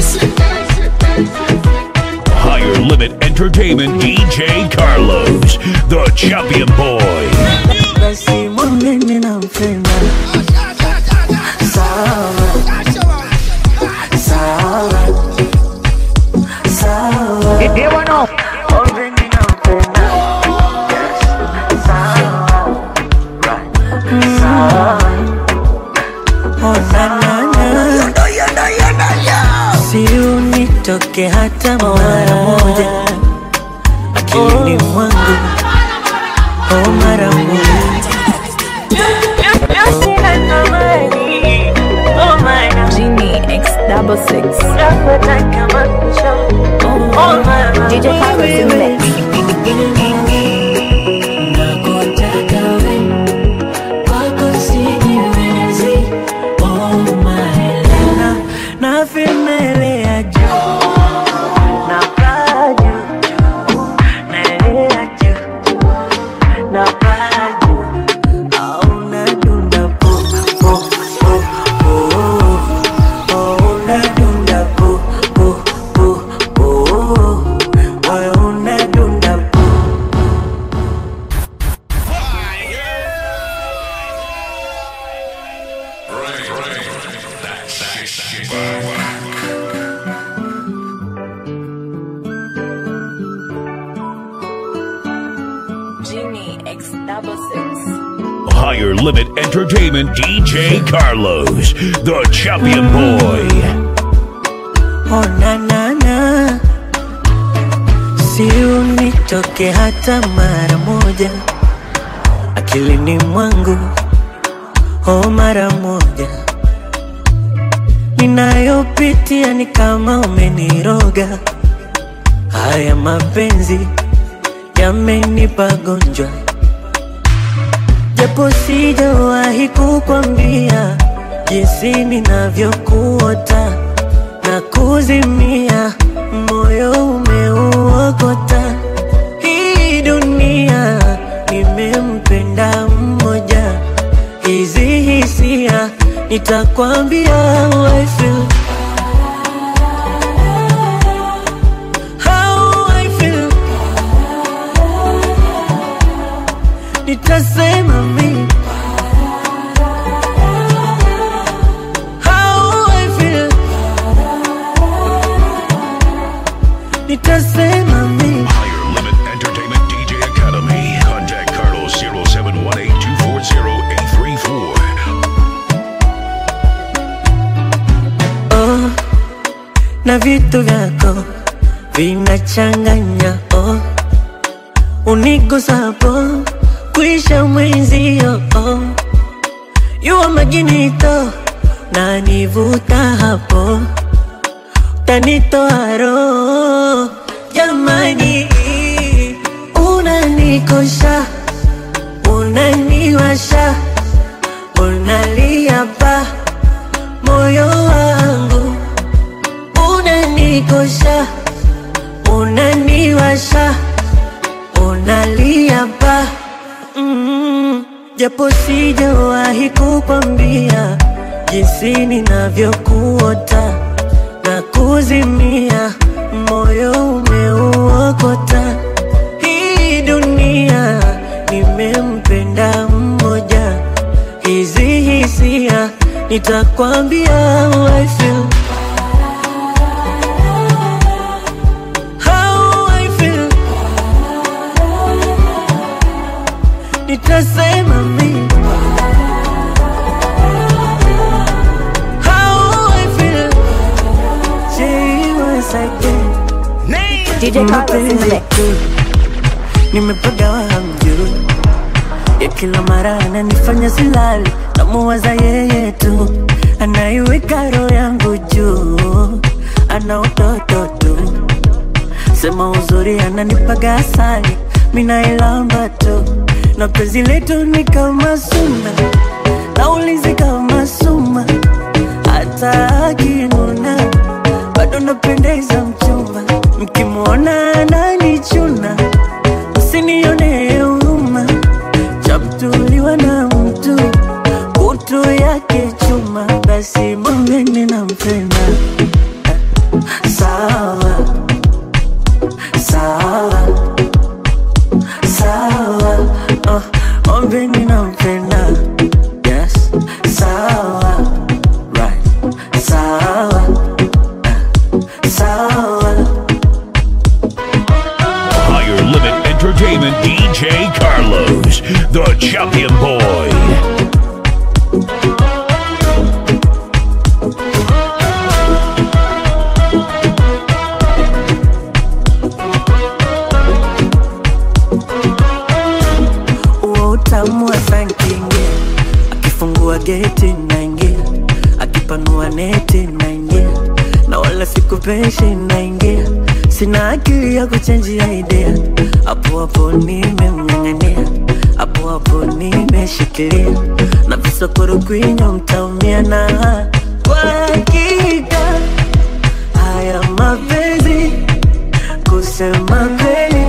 this. Higher Limit Entertainment DJ Carlos, the champion boy. basi mwambeni nampenda sawa sawa sawa mwambeni nampenda sawa sawa oh, na, na, na. si unitoke hata mara moja akilini mwangu oh, mara moja Genie X double six. DJ Carlos in the mix. na vimelea juu na paa juu naelea juu na paa juu au nadunda pu pu pu pu au nadunda pu pu pu pu au nadunda pu Genie X double six. Higher Limit Entertainment DJ Carlos, the champion boy. Oh na na na, si unitoke hata mara moja akilini mwangu, oh mara moja. Ninayopitia ni kama umeniroga, haya mapenzi yamenipa gonjwa, japo sijawahi kukwambia jinsi ninavyokuota na kuzimia, moyo umeuokota. Hii dunia nimempenda mmoja, hizi hisia nitakwambia how I feel. How I feel. Nitasema mimi how I feel. Nitasema mimi Higher Limit Entertainment DJ Academy. Contact Carlos 0718-240-834. oh, na vitu vyako vinachanganya oh, unigusapo kuisha mwenzio oh, yuwa majinito na nivuta hapo tanitoa roho jamani, unanikosha unaniwasha unalia pa moyo wangu unanikosha unaniwasha unalia pa mm, japo sijawahi kukwambia jinsi ninavyokuota na kuzimia, moyo umeuokota. Hii dunia nimempenda mmoja, hizi hisia nitakwambia how I feel. How I feel. Nitasema mimi how I feel. Say once again. DJ Carlos in the mix. nimepagawa hamjui ya kila mara ananifanya silali namuwaza yeye tu anaiweka roho yangu juu ana utoto tu sema uzuri ananipaga asali minailamba tu na penzi letu ni kama suna naulizi kama suma hata akinuna bado napendeza mchumba mkimwona ananichuna usinione huruma chamtuliwa na mtu kutu yake chuma basi mwambeni nampenda sawa sawa sawa oh, ombeni nampenda yes sawa right sawa eh, sawa Higher Limit Entertainment DJ Carlos, the champion boy. huo utamu wa sankingia akifungua geti naingia akipanua neti naingia na wala sikupeshi naingia sina akili ya kuchenjia idea hapo hapo nimemng'ang'ania hapo hapo nimeshikilia na visokoro kwinyo mtaumia na kwa hakika haya mapenzi kusema kweli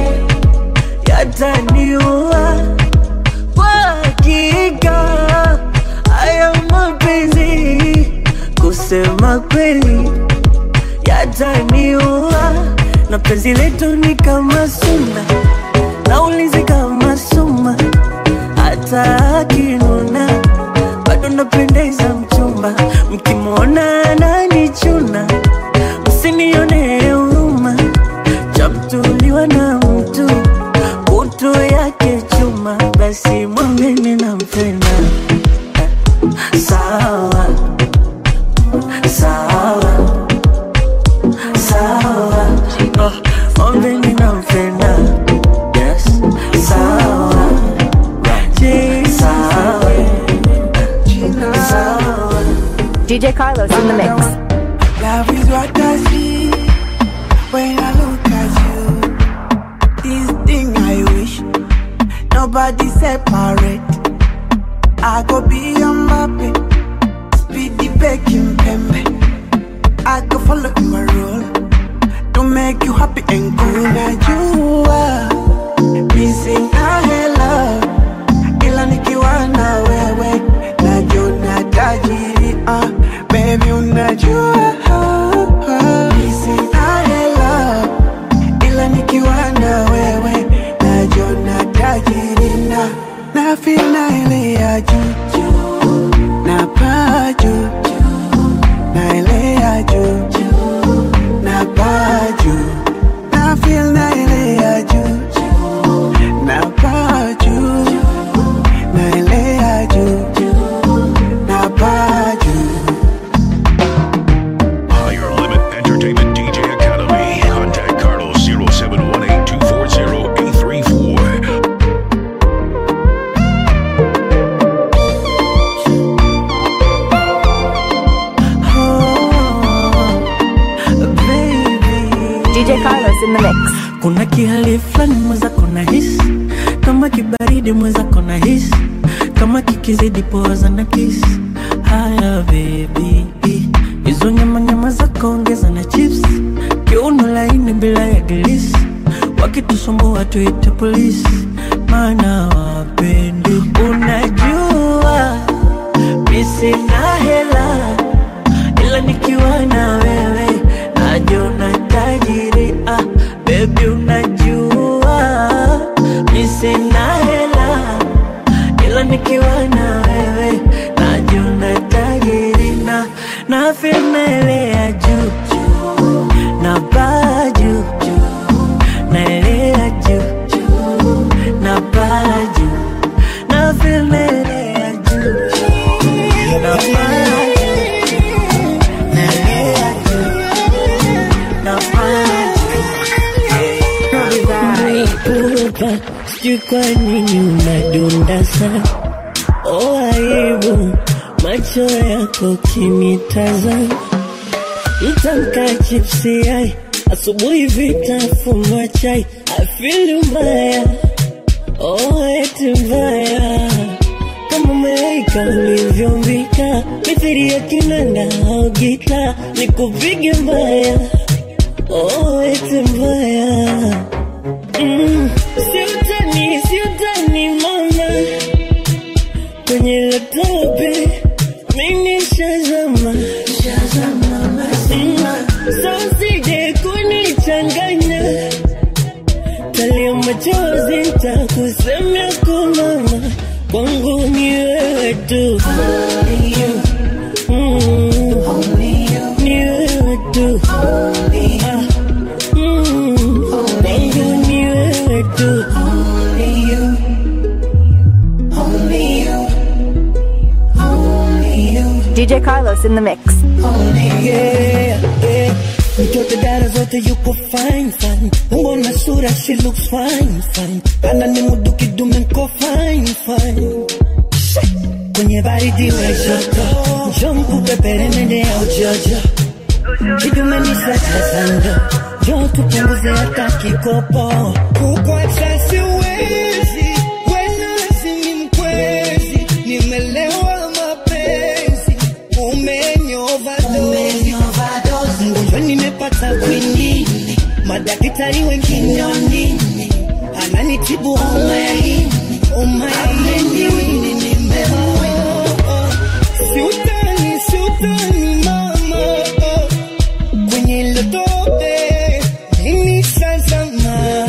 yataniua kwa hakika haya mapenzi kusema kweli yataniua na penzi letu ni kama suna na ulinzi kama suma hata akinuna bado napendeza mchumba mkimwona ananichuna msinione huruma chamtuliwa na mtu kutu yake chuma basi mwambeni nampenda sawa sawa sawa oh, mwambeni nampenda yes sawa right. sawa sawa DJ Carlos in the mix. Love is what I see when I look at you. This thing I wish nobody separate. I go be Mbappe, speedy baking pembe. I go follow in my role to make you happy and cool. Now you are missing a love, ila nikiwa na wewe najona tajiri uh, baby unajua missing a love, ila nikiwa na wewe najona tajiri na na feel na ile ya juu juu, na paa juu na ile ya juu na paa juu na feel na ile ya juu na paa juu na ile ya juu na paa juu Higher Limit Entertainment DJ Academy. Contact Carlos 0718 240 834. oh, baby DJ Carlos in the mix. kuna kihali fulani mweza kona hisi kama kibaridi mweza kona hisi kama kikizidi poza na kisi haya bebi hizo nyama nyama za kuongeza na chips kiuno laini bila ya gilisi wakitusumbua tuite polisi maana wapendi unajua misina hela ila nikiwa na wewe najona tajiri ah, bebi unajua mi sina hela ila nikiwa na wewe najona tajiri na na filmelea juu juu, na baa juu juu, naelea juu juu, na baa juu na filmelea juu juu, na baa juu naelea juu na baa Pupa, sijui kwa nini unadunda sana oh, aibu macho yako kinitazama mtamka chipsi ai asubuhi vitafunwa chai afili mbaya oh, eti mbaya kama malaika ulivyombika mithiri ya kinanda au gita nikupige mbaya oh, eti mbaya Mm, siutani siutani mama kwenye laptopi mimi shazama Mm, so tu. Only you. Mm. Only you. Ni wewe tu. Only you. Mm. Only you. Ni wewe tu. Only you. Only you. Only you. DJ Carlos in the mix. Yeah, yeah. Mtoto dada zote yuko fine fine, umbo na sura she looks fine fine, ana ni mudu kidume nko fine fine. Shit. Kwenye baridi we joto, njoo mkupepere mende ya ujojo, kidume ni sasa sando, njoo tupunguze hata kikopo. Kukwacha siwezi, wena lazimi mkwezi, nimelewa mapenzi, umenyova dozi mgonjwa nimepata kwinini, madaktari wengine nini, ananitibu umaini umaini siutani siutani mama kwenye ile tope mimi shazama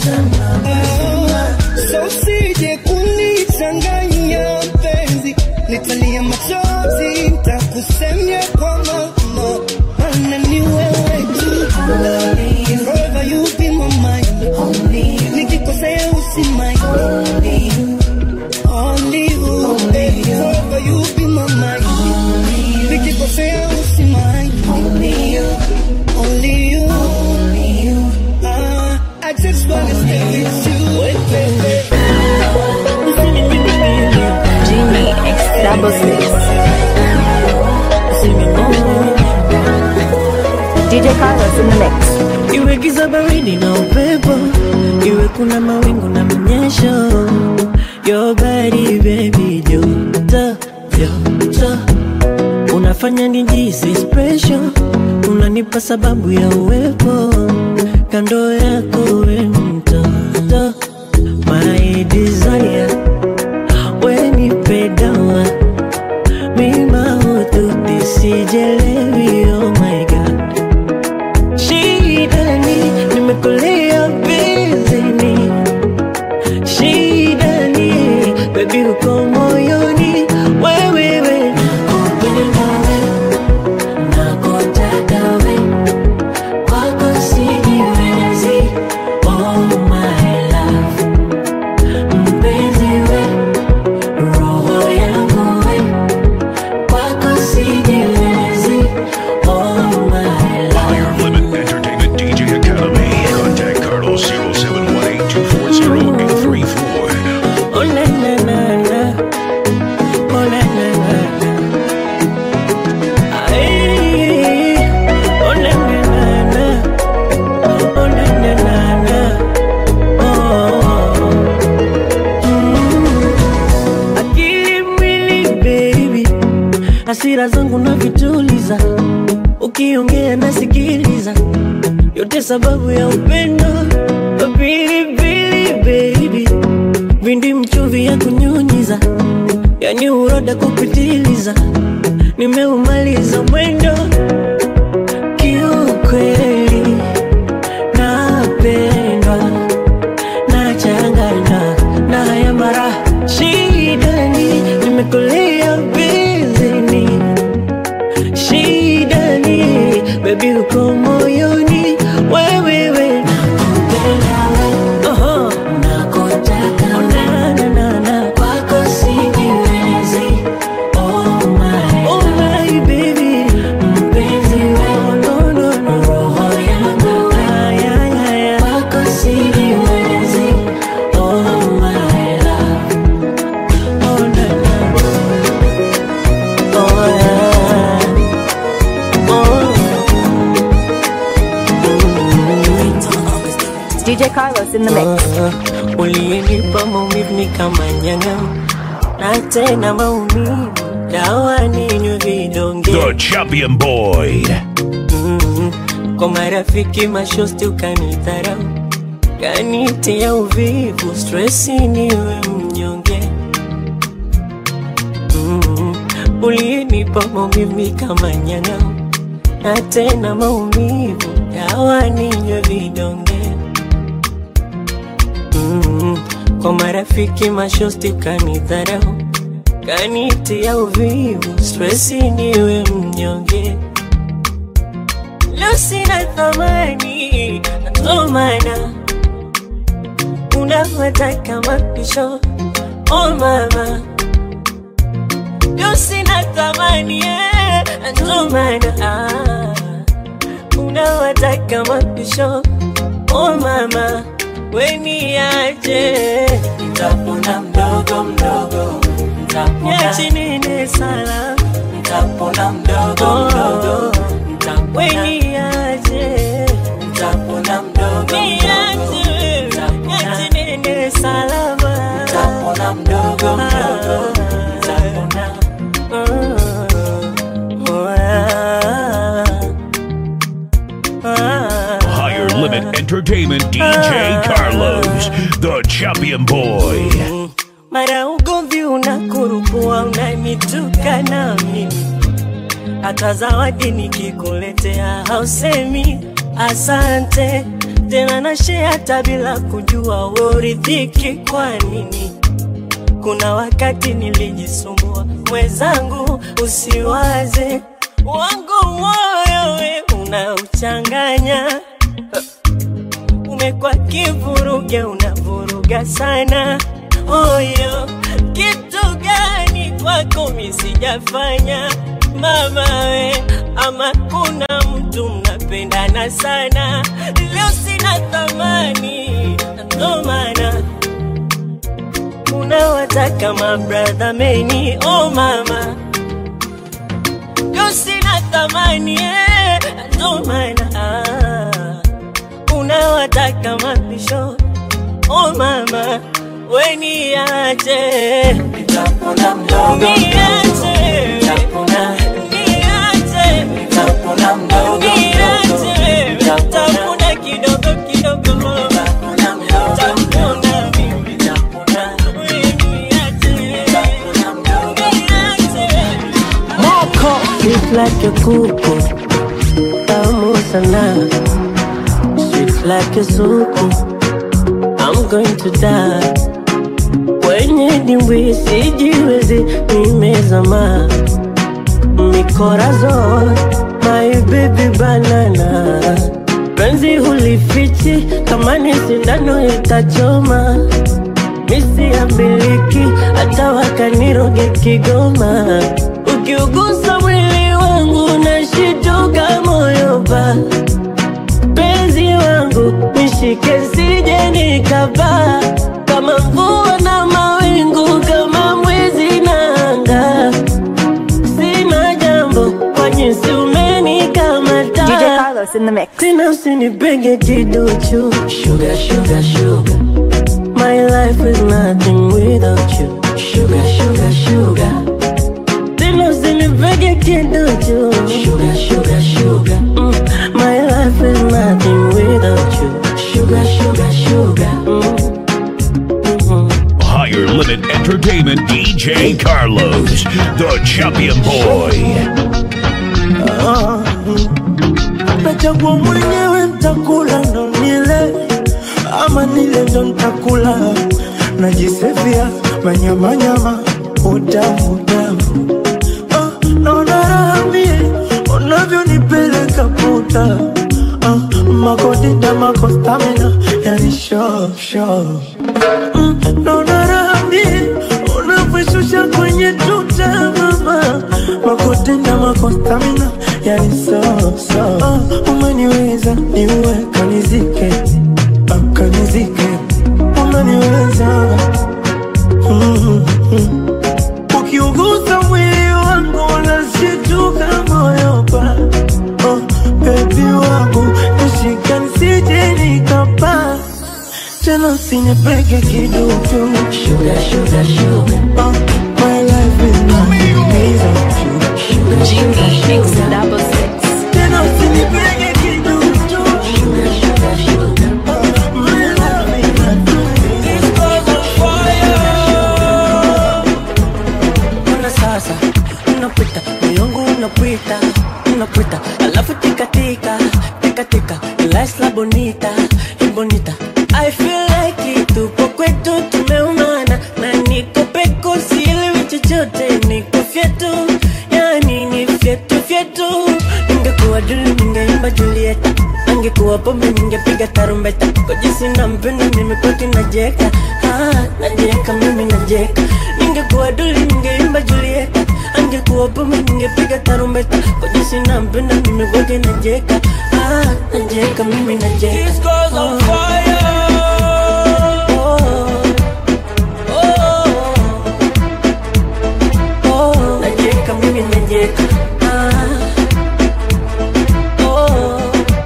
so usije kunichanganya mpenzi nitalia machozi nitakusemia kwa mama mana ni wewe tu Forever you be my mind nikikosea usimai Only you, baby. Forever you be my mind nikikosea usimai Only you, only you, only you. Ah, I just wanna stay with you, baby. Genie X double six. DJ Carlos in the mix. Iwe giza baridi na upepo, iwe kuna mawingu na mnyesho, your body baby joto joto, unafanya nijisi special, unanipa sababu ya uwepo kando yako we mtoto, my desire, we nipe dawa mima hututi sijelewi, oh my god shidani nimekulia bizini shidani bebi uko moyoni wewewe nakupenda we nakutaka we kwako sijiwezi oh my love mpenzi we roho yangu we kwako sijiwezi oh my love Higher Limit Entertainment DJ Academy. Contact Carlos 0718-240-834. Oh na na na na, oh na na na na, ay, oh na na na na, oh na na na na, oh. Mm. Akili mwili baby, hasira zangu na vituliza, ukiongea nasikiliza, yote sababu ya upendo, pilipili baby vindi mchuvi ya kunyunyiza, yani uroda kupitiliza, nimeumaliza mwendo kiukweli, napendwa nachanganywa na haya mara shidani, nimekulia bizini shidani, bebi uko moyoni wewewe nakupenda we Oho. nakutaka na na na na kwako sijiwezi oh my oh my baby mpenzi we oh, no no no roho yangu ay ay ay kwako sijiwezi oh my love oh na na oh yeah oh DJ Carlos in the mix. uliyenipa maumivu ni kama nyanga na tena maumivu dawa ninywe vidonge The Champion Boy. Mm, kwa marafiki mashosti ukanidharau kanitia uvivu stresi niwe mnyonge mm, uliyenipa maumivu ni kama nyanga na tena maumivu dawa ninywe vidonge mm, kwa marafiki mashosti ukanidharau kanitia uvivu, stresi niwe mnyonge. Leo sina thamani, ndo maana unafuata mapisho. Oh mama, leo sina thamani, eh, ndo maana ah, unawataka mapisho. Oh mama, weniache, Nitapona mdogo mdogo, nitapona, niache nene sala, nitapona mdogo mdogo, nitapona, weniache, nitapona mdogo niache, mdogo, niache nene salama, nitapona mdogo mdogo, nitapona. Higher Limit Entertainment DJ Carlos, the champion boy. mara ugomvi unakurupua unanituka mimi hata zawadi nikikuletea hausemi asante tena nashe hata bila kujua uridhiki kwa nini kuna wakati nilijisumbua mwenzangu usiwaze wangu moyo we unauchanganya umekuwa kivuruge unavuruga sana oyo kitu gani kwako mi sijafanya mama we ama kuna mtu mnapendana sana leo sina thamani ndo maana unawataka mabradha meni oh mama leo sina thamani eh, ndo maana ah, unawataka mapisho oh mama weniache Nitapona mdogo mdogo, niache nitapona, niache nitapona mdogo mdogo, niache nitapona, tapuna kidogo kidogo nitapona mdogo mdogo, tapuna mimi nitapona, weniache nitapona mdogo Moko Sweet like a kuku Tamu sana Sweet like a suku I'm going to die Kwenye dimbwi sijiwezi nimezama Mikorazon My baby banana Penzi hulifichi kama ni sindano itachoma misi ya miliki hata wakaniroge Kigoma. Ukiugusa mwili wangu nashituka moyo pa penzi wangu nishike sije nikapaa kama mvua na mawingu kama mwezi na anga sina jambo kwa jinsi umenikamata DJ Carlos in the mix. tena usinipege kiduchu Sugar, sugar, sugar, My life is nothing without you sugar, sugar, sugar, Tena usinipege kiduchu sugar, sugar, sugar, Mm, My life is nothing without you sugar, sugar, sugar. Mhm. Higher Limit Entertainment DJ Carlos, the champion boy. nachagua mwenyewe ntakula ndo nile ama nile ndo ntakula najisefia manyamanyama utamu utamu Ah, naona raha mie unavyonipeleka puta Ah, makodida makostamina yani sho sho Mm, naona raha mie unavyoshusha kwenye tuta mama makotenda makostamina yani soso oh, umeniweza niue kanizike ah, kanizike umeniweza mm, mm. ukiugusa mwili wangu unashituka moyo pa oh, bebi wangu nishika nisije nikapa tena usinipeke kiduchu Sugar, sugar, sugar, oh, my life is nothing without you sugar, sugar, Mix sugar, double six. tena usinipeke kiduchu sugar, sugar, sugar. my life is nothing Ona sasa unapita moyongu unapita unapita alafu tikatika tikatika la bonita y bonita I feel like it tupo kwetu tumeumana na niko peko sielewi chochote ningeimba Julieta, angekuwa pombe ningepiga tarumbeta. Kwa jinsi nampenda mimi kwake najeka, ah, najeka mimi najeka. Ningekuwa duli ningeimba Julieta, angekuwa pombe ningepiga tarumbeta. Kwa jinsi nampenda mimi kwake najeka, ah, najeka mimi najeka. This girl's on fire. Oh, oh, oh, najeka mimi najeka. Ah, oh,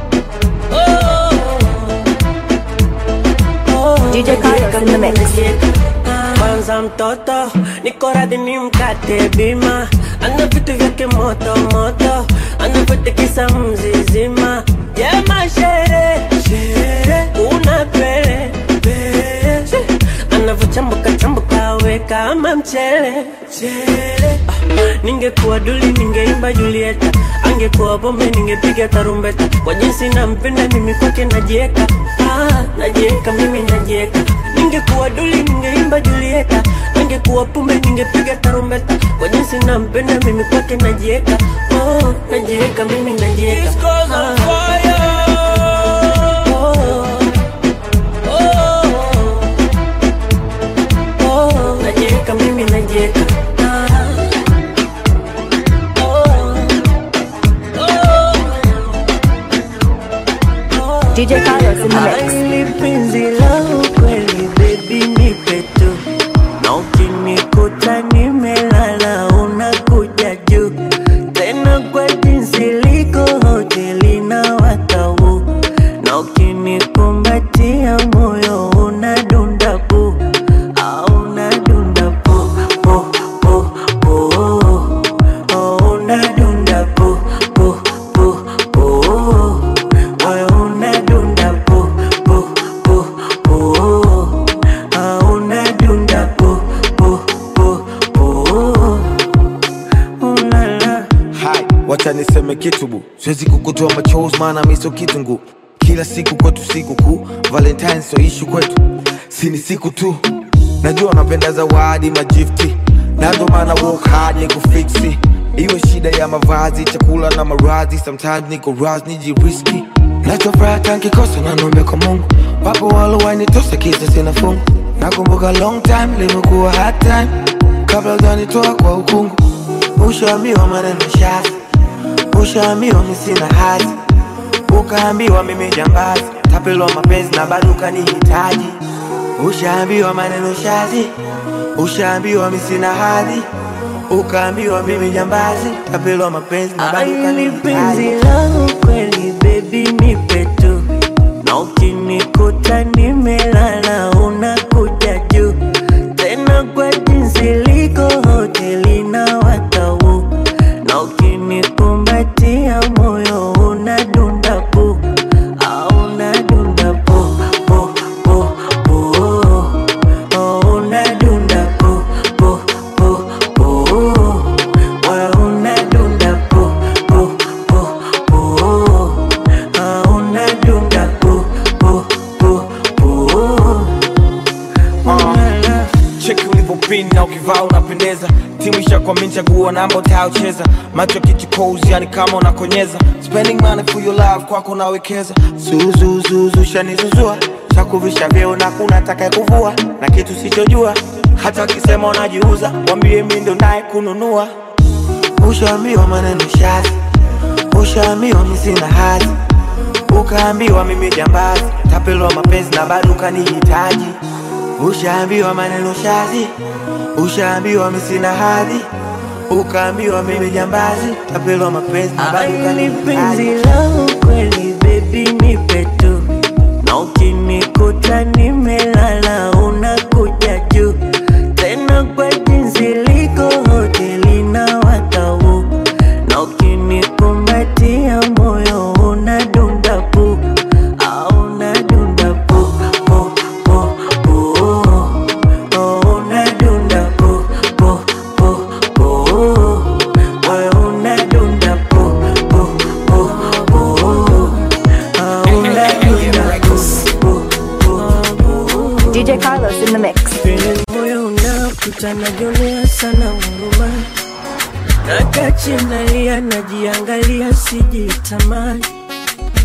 oh, DJ Carlos in the mix. Kwanza mtoto niko radhi ni mkate bima, ana vitu vyake moto moto, anavyotekisa mzizima. Jema shere shere, una pere pere, anavyochambuka chambuka we kama mchele chele. Ah, Ningekuwa duli ningeimba Julieta, angekuwa pombe ningepiga tarumbeta. Kwa jinsi nampenda mimi kwake najieka, ah, najieka mimi najieka. Ningekuwa duli ningeimba Julieta, angekuwa pombe ningepiga tarumbeta. Kwa jinsi nampenda mimi kwake najieka, oh, najieka mimi najieka. This girl's on Ah, fire. oh, oh, oh, najieka mimi najieka. Ah, oh, oh. DJ Carlos in the mix. Hili penzi la ukweli baby nipe tu na ukinikuta nimelala unakuja juu tena kwa jinsi liko hoteli na watau na ukinikumbatia moyo unadunda pu au unadunda pu pu pu pu oh, unadunda pu pu pu pu moyo unadunda pu pu pu pu ah, unadunda pu pu pu pu ulala Hai, wacha niseme kitu bu, siwezi kukutoa machozi maana mi sio kitungu. Kila siku kwetu siku kuu, Valentine sio ishu kwetu, si ni siku tu. Najua napenda zawadi majifti, na ndo maana work hard ni kufiksi. Iwe shida ya mavazi, chakula na maradhi, sometimes niko raz nijiriski. Nachofuraha tankikosa na nombe kwa Mungu, wapo walowainitosa kisa sina fungu. Nakumbuka long time limekuwa hard time, kabla hujanitoa kwa ukungu. Ushaambiwa maneno shazi, ushaambiwa mi sina hadhi, ukaambiwa mimi jambazi, tapelwa mapenzi na bado ukanihitaji. Ushaambiwa maneno shazi, ushaambiwa mi sina hadhi, ukaambiwa mimi jambazi, tapelwa mapenzi na bado Hili penzi ukanihitaji. langu kweli baby nipe tu na ukinikuta nimelala unakuja juu tena kwa jinsi liko hoteli na watau na ukinikumbatia moyo unadunda pu au unadunda pu pu pu pu oh, unadunda pu pu pu pu moyo unadunda pu pu pu pu ah, unadunda pu pu pu pu ulala cheki ulivyopin na ukivaa unapendeza timu ishakwamini chagua namba utayocheza macho kichukozi yani kama unakonyeza spending money for your love kwako nawekeza zuzuzuzu shanizuzua chakuvisha vyeo na kuna taka kuvua na kitu sichojua hata wakisema unajiuza wambie mi ndo naye kununua ushaambiwa maneno shazi ushaambiwa mi sina hadhi ukaambiwa mimi jambazi tapelwa mapenzi na bado ukanihitaji ushaambiwa maneno shazi ushaambiwa mi sina hadhi ukaambiwa mimi jambazi tapelwa mapenzi na bado Hili penzi ukanihitaji langu kweli baby nipe tu na ukinikuta nimelala unakuja juu tena kwa jinsi liko hoteli na watau na ukinikumbatia moyo unadunda pu au unadunda pu pu pu pu oh, unadunda pu pu pu pu moyo unadunda pu pu pu pu ah, unadunda pu pu pu DJ Carlos in the mix. vile moyo unakuta najionea sana huruma, nakachi nalia, najiangalia, sijitamani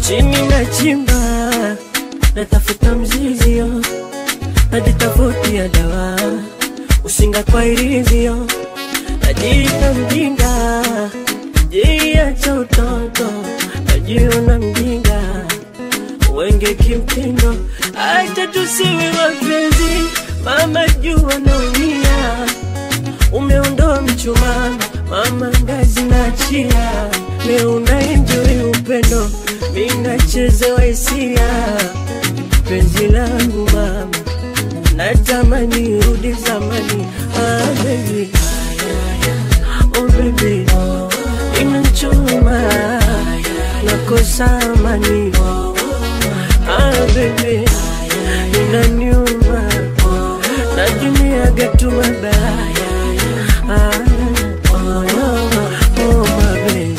chini na chimba natafuta mzizio najitafutia dawa usinga kwa irizio najiita mjinga jiacha utoto najiona mjinga wenge kimtindo acha tusiwe wapenzi mama jua naumia umeondoa mchumaa mama ngazi na chia leo unaenjoi upendo minachezewa hisia penzi langu mama natamani rudi zamani ah, baby. Oh, baby. inachuma nakosa amani ah, baby. inaniuma najumiaga tu mabaya ah, oh, oh, oh, my baby.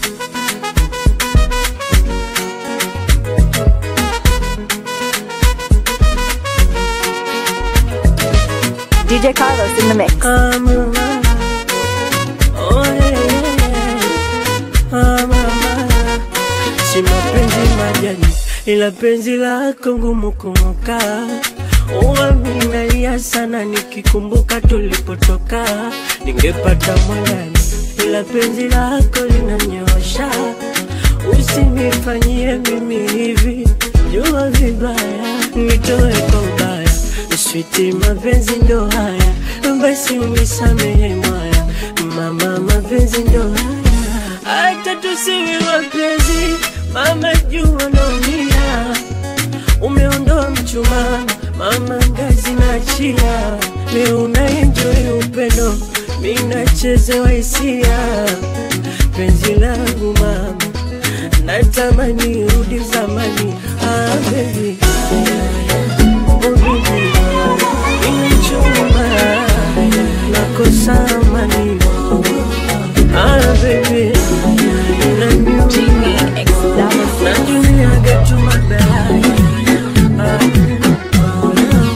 DJ Carlos in the mix. I'm alive. Oh, yeah, yeah, yeah. I'm alive. Si mapenzi majani ila penzi lako ngumu kumuka uaminalia sana nikikumbuka tulipotoka ningepata mwanani ila penzi lako linanyosha usinifanyie mimi hivi jua vibaya nitoe kwa ubaya switi mapenzi ndo haya basi unisamehe mwaya mama mapenzi ndo haya hata tusiwe wapenzi mama jua naumia umeondoa mchumaa mama ngazi na chia leo unaenjoi upendo minachezewa hisia penzi langu mama natamani rudi zamani ah, baby. Oh, baby. Inachuma nakosa amani ah, baby. Inaniuma najumiaga tu mabaya ah,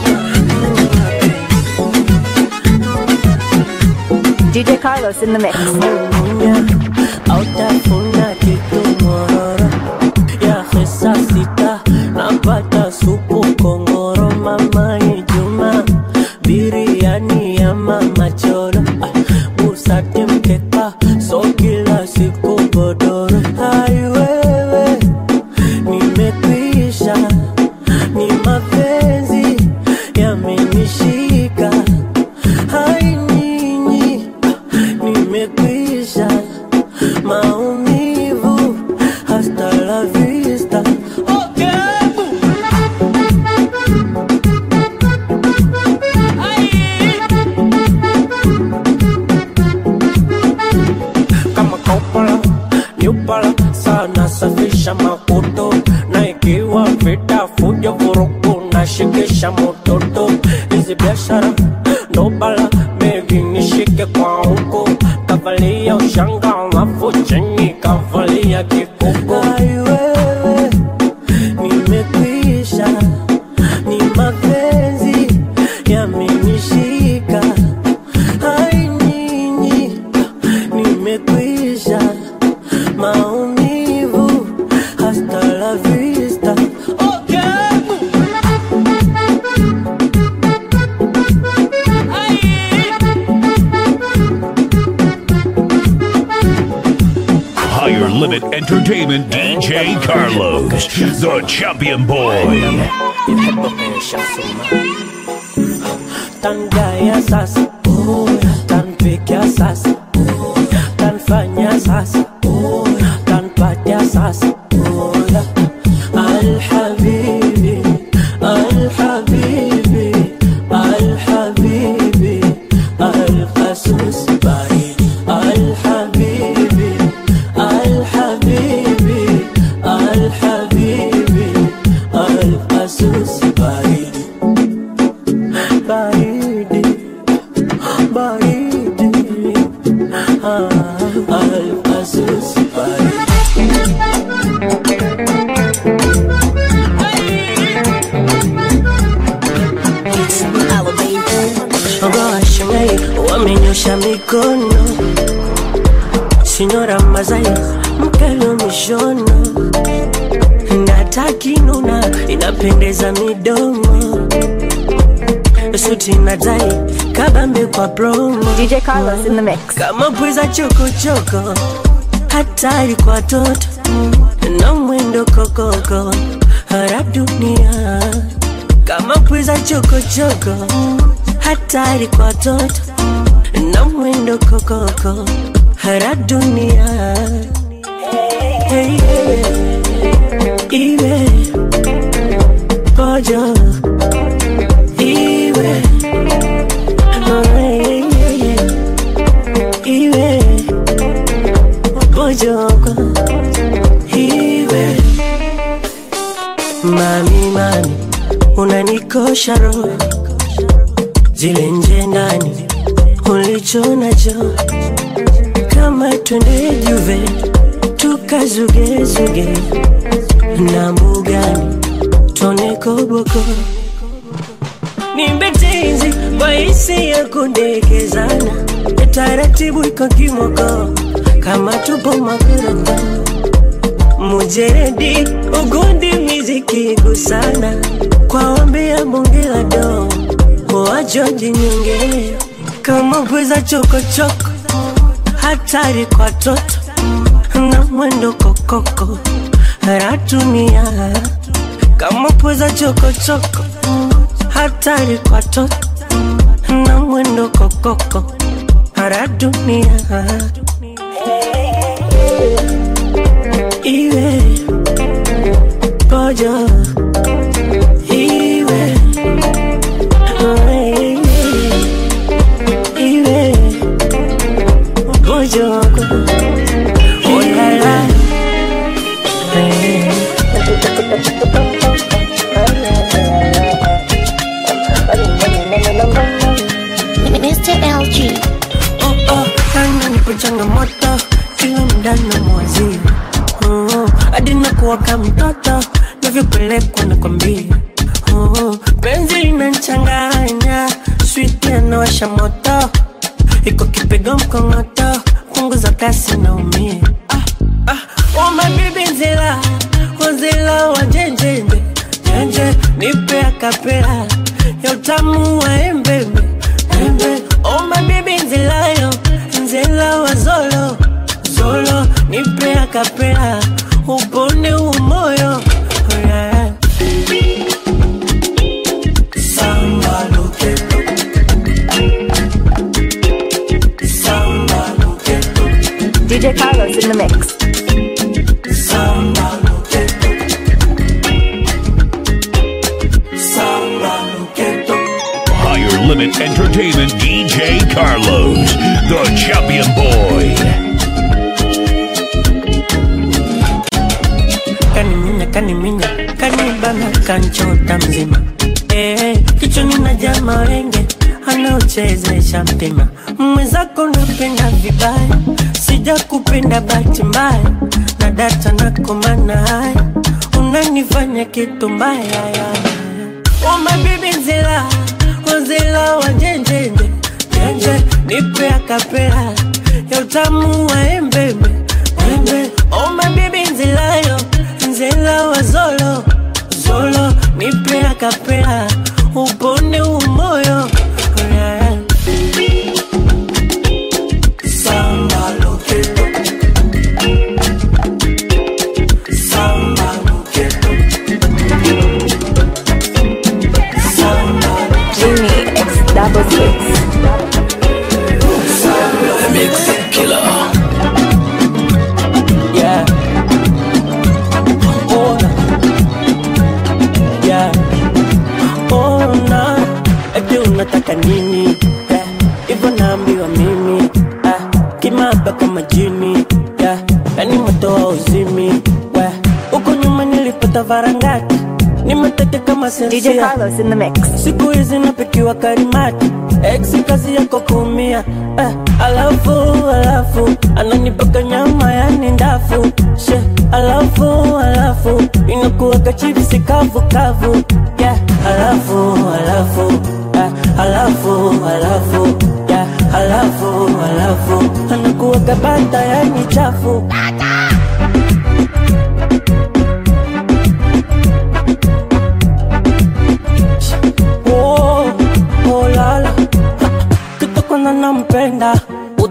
DJ Carlos in the mix. Munya autafuna kitu mororo ya hesa sita napata supu kongoro mama Ijuma biriani ya mama choro ah, busati mkeka so kila siku godoro hai wewe nimekwisha ni mapenzi yamenishika hai nyinyi nimekwisha maumivu hasta la vista okay. kama kaupala nyupala sana safisha makoto na ikiwa vita fujo vurugu na shikisha mototo hizi biashara ndo bala bebi nishike kwa huko kavalia ushanga alafu chini kavalia kikoko aiwewe nimekwisha ni mapenzi yamenishika hai nyinyi nimekwisha maumivu hasta la vista okay. Higher Limit Entertainment DJ Carlos, the champion boy. Tangaya sasa, tanpikia sasa, tanfanya sasa, tanpatia sasa. Alhabibi, alhabibi, alhabibi, alqasus baridi. Alhabibi, alhabibi, alhabibi, alqasus baridi. baridi baridi ah, alfasus baridi Washingai wamenyosha mikono, sinyora Mazai mkelo mishono, pendeza midomo suti na tai kabambe kwa promo DJ Carlos in the mix. kama pweza chokochoko hatari kwa toto na mwendo kokoko hara dunia kama pweza chokochoko hatari kwa toto na mwendo kokoko hara dunia hey, hey, iwe pojo iwe oh, hey, hey, hey iwe pojoko iwe mami mami unanikosha roho zile nje ndani ulicho nacho kama twende juve tukazugezuge na mbugani tone koboko nimbetenzi kwa hisi ya kundekezana taratibu iko kimoko kama tupo makoroko mujeredi ugundi miziki gusana kwa ombi ya bunge la do wajoji nyonge kama pweza chokochoko hatari kwa toto na mwendo kokoko ratunia kama pweza chokochoko hatari kwa toto na mwendo kokoko para dunia iwe pojo iwe iwe pojoko olala Mr. LG. oh, oh, kana nipo changamoto kila mda na mwazi oh, hadi nakuwa kama mtoto navyopelekwa na kwambia oh, penzi linanchanganya switi anawasha moto iko kipigo mkongoto punguza kasi naumia ah, ah, oh, my baby nzila wazila wa jenjenje jenje nipe akapela ya utamu wa embembe embe oh my baby nzilayo nzila wa zolo zolo nipe akapela upone umoyo oh, yeah. Samba loketo Samba loketo DJ Carlos in the mix. Samba loketo Samba loketo Higher Limit Entertainment DJ Carlos, the champion boy. kaniminya kaniminya kanibana kanchota mzima eh, kichwani na jama wenge anaochezesha mpima mwenzako napenda vibaya sija kupenda bahati mbaya na data nakomana haya unanifanya kitu mbaya ya. Oh my baby nzila wazila wa njenjenje njenje nipe akapela ya utamu wa embembe embe Oh my baby nzilayo nzila wa zolo zolo nipe akapela upone umoyo yeah. Samba loketo Samba loketo Samba Jimmy X double six. Yeah. Ona. Yeah. Ona. Eti unataka nini? Yeah. Hivyo naambiwa mimi. Ah. Kimaba kama jini. Yeah. Yani moto wa uzimi. Yeah. Huko nyuma nilipata varangati. Nimetete kama DJ sensia. Carlos in the mix. siku hizi napikiwa karimati ex kazi yako kuumia eh, alafu alafu ananipaka nyama yani ndafu she alafu alafu inakuwa kachipsi kavu kavu yeah, alafu alafu eh, alafu alafu yeah, alafu alafu anakuwa kabata yani chafu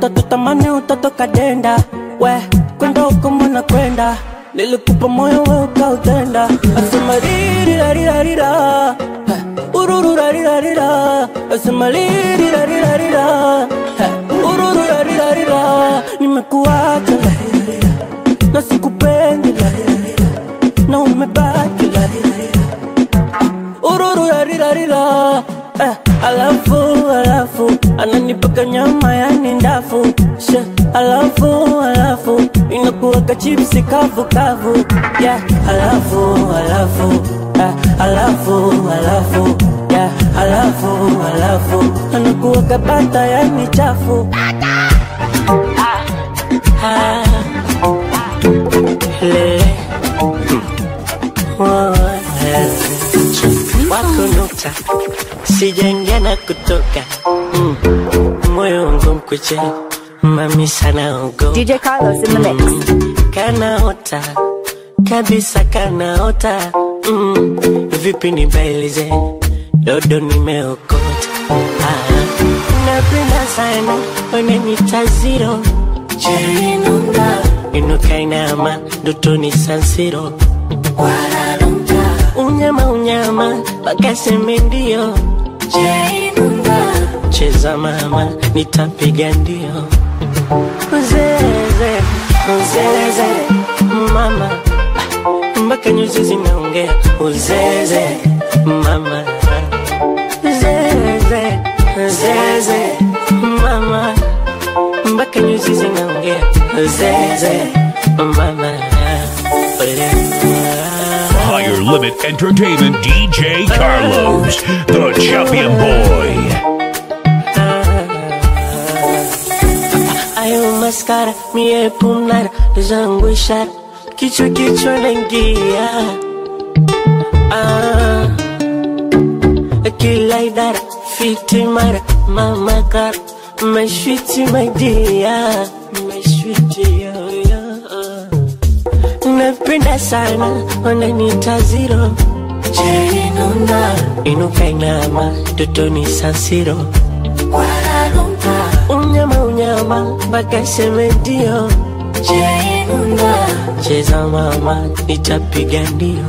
utatutamani utatoka denda we kwenda huko mbona kwenda nilikupa moyo we ukautenda asema ririrarirarira urururarirarira asema ririrarirarira urururarirarira nimekuacha larirarira na sikupendi larirarira na umebaki larirarira urururarirarira eh, alafu alafu ananipaka nyama yani ndafu she alafu alafu inakuwaka chipsi kavu kavu yeah, alafu alafu eh, alafu alafu yeah, alafu alafu anakuwaka bata yani chafu ah, lele oh, lele wakunuta sijaingia na kutoka mm. moyo wangu mkuche mami sana ogo DJ Carlos in the mix. kanaota kabisa kanaota mm. vipi nibailize dodo nimeokota ah. napenda sana unanita ziro jerinunga inukainama ndotoni sansiro unyama unyama wakaseme ndio jerinunga cheza mama nitapiga ndio uzeze uzeze mama mpaka nyuzi zinaongea uzeze mama zeze zeze mama mpaka nyuzi zinaongea zeze mama Ole. Higher Limit Entertainment DJ Carlos, the champion boy. ayo maskara mie pumnara zangu ishara kichwa kichwa naingia ah, kila idara fiti mara mama kara mashwiti maidia mashwiti yoyo napenda sana wananita ziro jerinuna inukainama dotoni sansiro unyama unyama mpaka seme ndio jerinuna cheza mama nitapiga ndio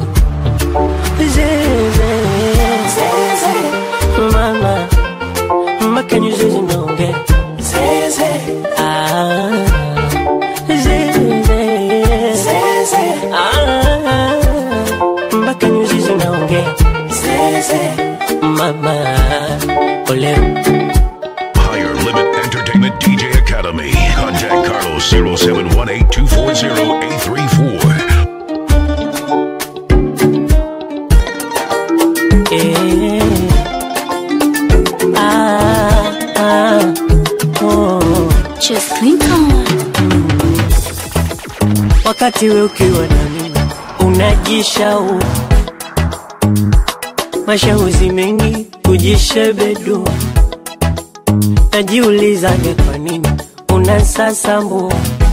zeze zeze mama mpaka nyuzi zinaongea zeze ah zeze zeze ah mpaka nyuzi zinaongea zeze mama ole Higher Limit Entertainment DJ Academy. Contact Carlos 0718 240 834. Eh. Ah, ah, oh. Just think on. wakati we ukiwa na mimi unajishau mashauzi mengi kujishebedu najiulizaga kwa nini unasasambu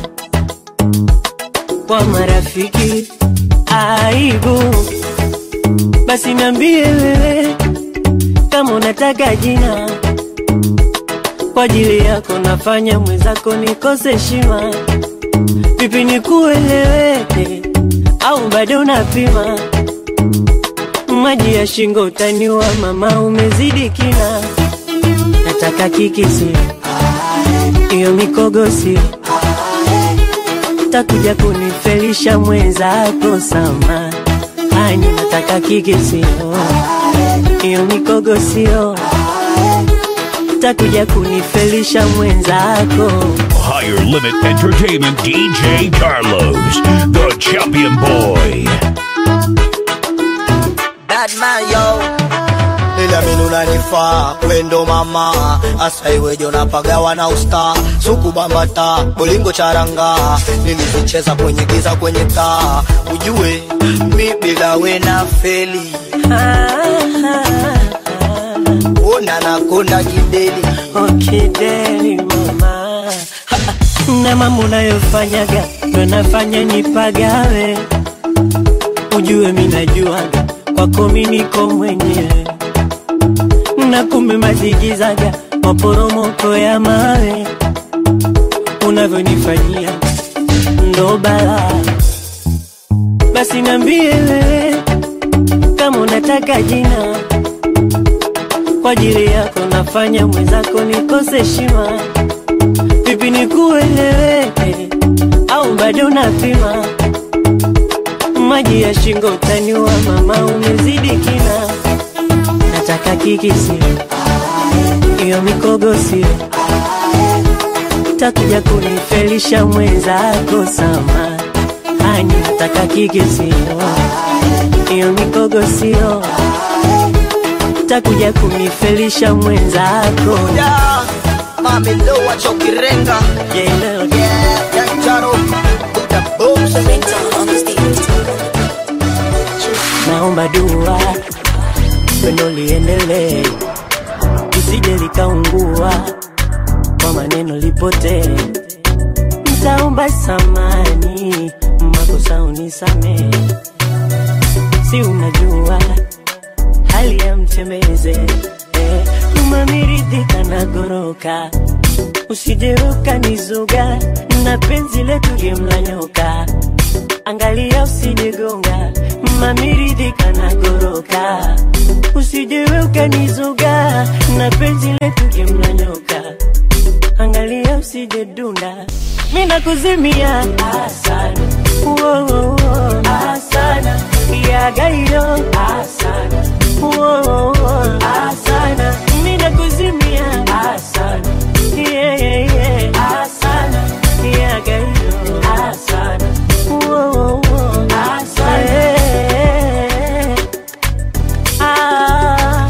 kwa marafiki aibu basi niambie wewe kama unataka jina kwa ajili yako nafanya mwenzako nikose heshima vipi nikueleweke au bado unapima maji ya shingo utaniwa mama umezidi kina nataka kikisi hiyo mikogo sio takuja kunifelisha mwenzako sama ani nataka kikisio hiyo mikogo sio takuja kunifelisha mwenzako Higher Limit Entertainment DJ Carlos, the champion boy. bad man yo ila mimi unanifaa wendo mama asa iweje unapagawa na usta suku bambata bolingo charanga nilizicheza kwenye giza kwenye taa ujue mi bila we na feli ona nakonda kideli okideli mama na mambo unayofanyaga ndo nafanya nipagawe ujue mi najuaga kwako mi niko mwenyewe na kumbe mazigizaga maporomoko ya mawe unavyonifanyia ndo balaa. Basi niambie wewe kama unataka jina kwa ajili yako nafanya mwenzako nikose heshima. Vipi nikueleweke au bado unapima? Maji ya shingo utaniwa, mama, umezidi kina. Nataka kikisi hiyo mikogo sio takuja kunifelisha mwenzako sama ani nataka kikisi hiyo mikogo sio takuja kunifelisha mwenzako Ya, mami lo wacho kirenga Jelo, Yeah, Yanjaro Kuta boom naomba dua pendo liendelee lisije likaungua kwa maneno lipotee ntaomba samani makosa unisamee si unajua hali ya mtembeze eh, umamiridhika na goroka usijeruka nizuga na penzi letu limlanyoka angalia usijegonga mamiridhika na goroka usijewe ukanizuga na penzi letu limlanyoka angalia usijedunda mina kuzimia asana Woah, asana yagayo asana Woah, asana mina kuzimia asana yeah, yeah, yeah. asana yagayo asana Woah, asana yeah. ah.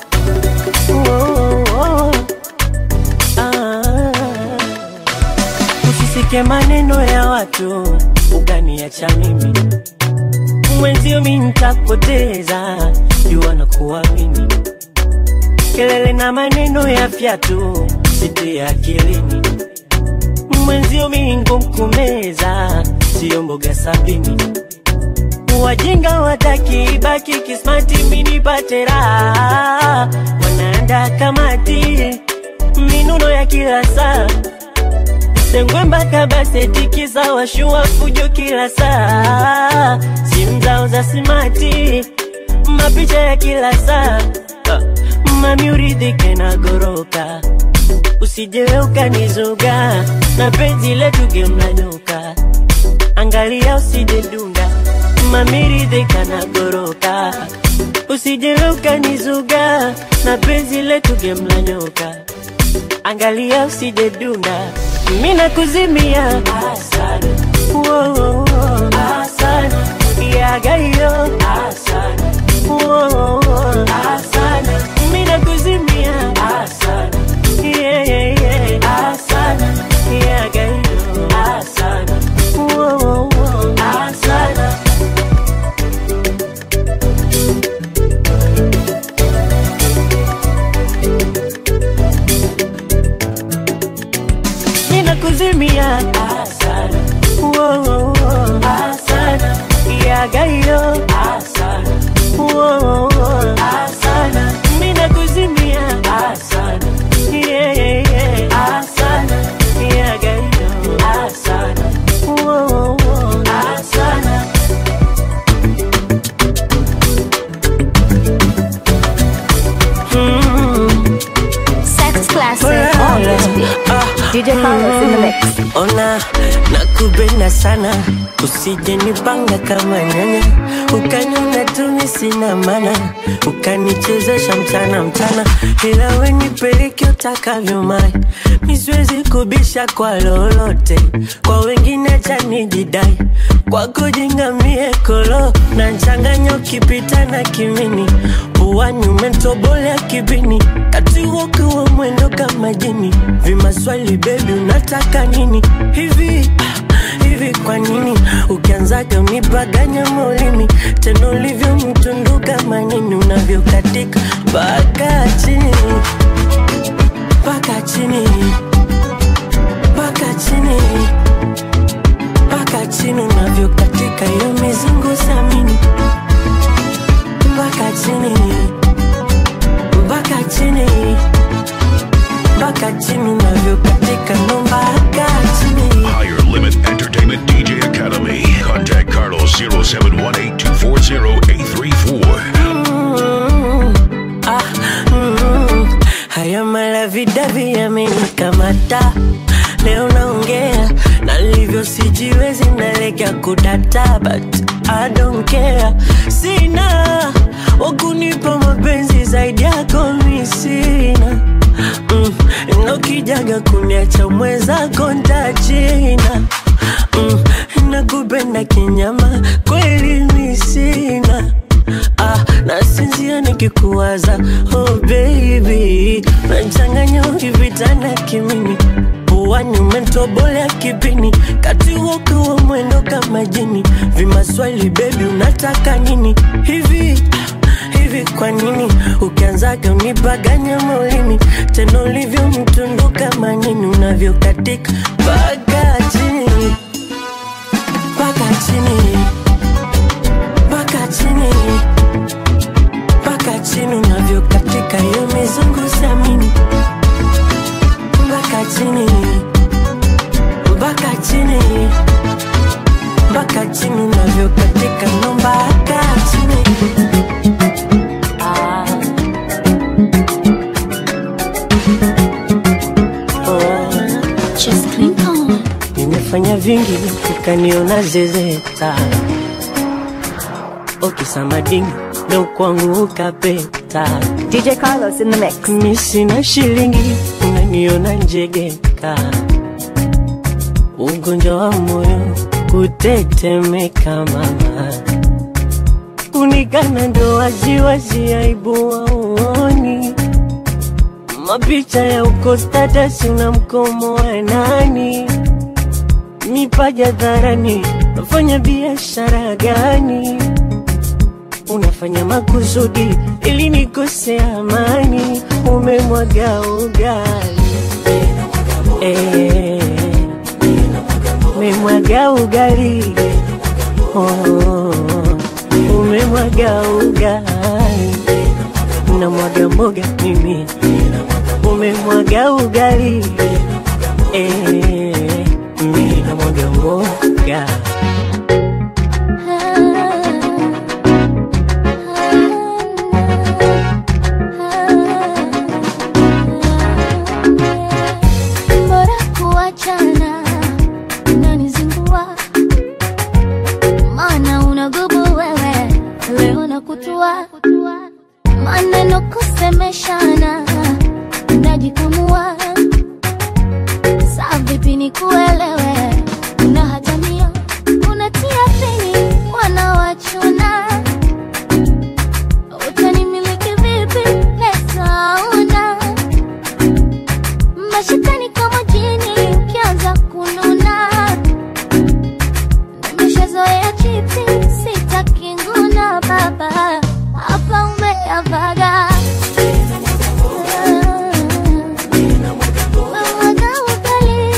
Woah, ah. Usisike maneno ya watu ukaniacha mimi mwenzio, mi nitakupoteza jua na kuamini kelele na maneno ya fyatu sitie akilini mwenzio, mi ngumkumeza sio mboga sabini wajinga wataki baki kismati minipate raha wanaanda kamati minuno ya kila saa sengwe mpaka basetikiza washua fujo kila saa simu zao za simati mapicha ya kila saa Ah, mami uridhike na goroka usijewe ukanizuga na penzi letu gemlanyuka angalia usije dunda mamiridhika na goroka usije ukanizuga na penzi letu gemlanyoka angalia usije dunda mina kuzimia asana Woah, asana yagayo asana Woah, asana mina kuzimia asana yeah, yeah, yeah. asana yagayo asana Woah, asana ninakuzimia asana Woah, asana yagayo asana Woah, asana ninakuzimia asana yeah, yeah, yeah. asana yagayo asana Woah, asana Sex classic on this beat. DJ Carlos in the mix. ona nakupenda sana usije nipanga kama nyanya ukaniona tumi sina mana ukanichezesha mchana mchana ila we nipeleke utakavyo mai misiwezi kubisha kwa lolote kwa wengine chanijidai kwako jingamie kolo na nchanganyo ukipita na kimini puani umetobolea kibini kati wokiwa mwendo kama jini vimaswali bebi unataka nini hivi ah, hivi kwa nini ukianzaga unipaganya maulimi tena ulivyo mtundu kama nini unavyokatika mpaka chini mpaka chini mpaka chini mpaka chini unavyokatika hiyo mizungu samini mpaka chini mpaka chini mpaka chini unavyokatika no mpaka chini kudata leo naongea nalivyo sijiwezi naelekea kudata but I don't care sina wakunipa mapenzi zaidi yako mi sina mm, nokijaga kuniacha mwenzako ntachina mm, nakupenda kinyama kweli mi sina ah, nasinzia nikikuwaza oh baby nachanganya ukivitana kimini puani umetobolea kipini kati wokiwa mwendo kama jini vimaswali bebi unataka nini hivi hivi kwa nini ukianzaga unipaganya maulini tena ulivyo mtundu kama nini unavyokatika mpaka chini mpaka chini mpaka chini mpaka chini unavyokatika hiyo mizungu samini mpaka chini mpaka chini mpaka chini unavyokatika no mpaka chini ah. oh. Just clink on. nimefanya vingi ukaniona zezeta okisamadini ndo kwangu ukapeta DJ Carlos in the mix. mi sina shilingi unaniona njegeka ugonjwa wa moyo kutetemeka mama kunikana ndo waziwazi aibu waoni mapicha ya uko status na mkomo wa nani mipaja dharani nafanya biashara gani unafanya makusudi ili nikose amani umemwaga ugali eh, umemwaga ugali oh, umemwaga ugali namwaga mboga mimi umemwaga ugali eh, mimi namwaga mboga Bora kuachana unanizingua, maana unagubu wewe, leo nakutua maneno kusemeshana, unajikamua saa vipi nikuelewe, unahatamia unatia fini wanawachuna utanimiliki vipi pesa una mashakani kama jini ukianza kununa nimeshazoea chipsi sitaki nguna baba hapa umeavaga Umemwaga ugali.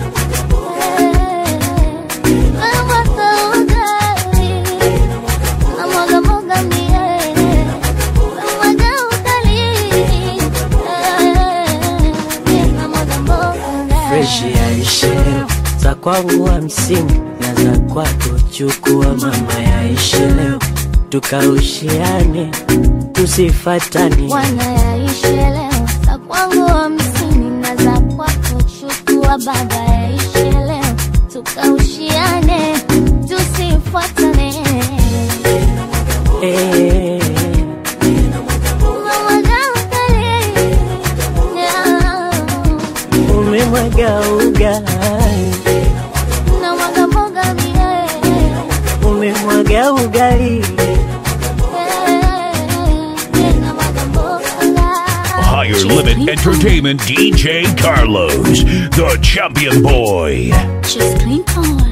Umemwaga ugali. Namwaga mboga mie. Umemwaga ugali. Namwaga mboga. freshi yaishe za kwangu hamsini na za kwako chukua mama yaishe leo tukaushiane tusifatani wanayaishi leo za kwangu hamsini na za kwako chukua baba yaishi leo tukaushiane tusifuatane eh, Umemwaga ugali. Yeah. umemwaga ugali Namwaga mboga mie. umemwaga ugali Namwaga mboga. Higher Limit Entertainment DJ Carlos, the champion boy. Just clean on.